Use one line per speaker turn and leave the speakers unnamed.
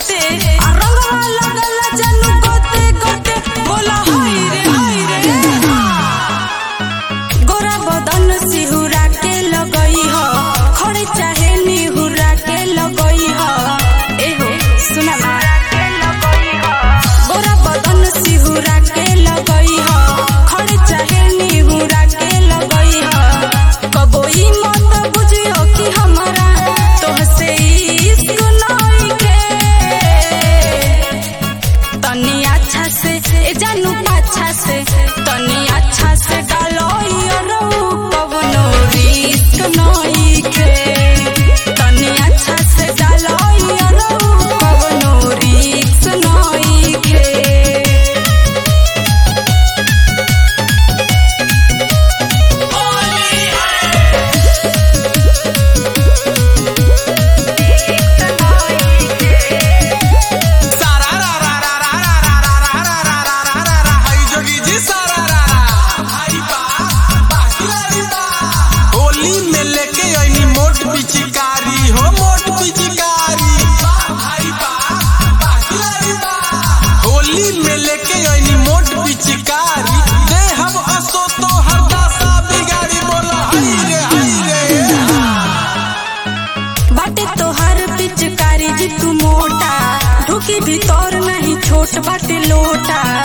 छोटे आ रंगवा लगल जानू गोते गोते बोला हाय रे हाय रे गोरा बदन सिहुरा के लगई ह खड़े चाहे निहुरा के लगई ह एहो सुना ना गोरा बदन सिहुरा के लगई ह खड़े चाहे निहुरा के लगई ह कबोई मत बुझियो कि हमरा तोहसे इश्क नइखे तनी अच्छा से ए जानू पाछा से तनी अच्छा से डालो रऊ कवनो रिस्क नइखे तनी अच्छा से डालो रऊ कवनो रिस्क नइखे
सारा रा रा रा रा रा रा रा रा रा रा रा रा रा रा हाय जोगी जी सारा रा रा भाई बा बाकी बा होली में लेके आईनी मोट पिचकारी हो मोट पिचकारी भाई बा बाकी बा होली में लेके आईनी मोट पिचकारी दे हम असो तो हर दासा बिगाड़ी बोला हाय रे हाय रे
बाटे तोहर पिचकारी जी तू मोटा ढुकी भीतर नहीं छोट बाटे लोटा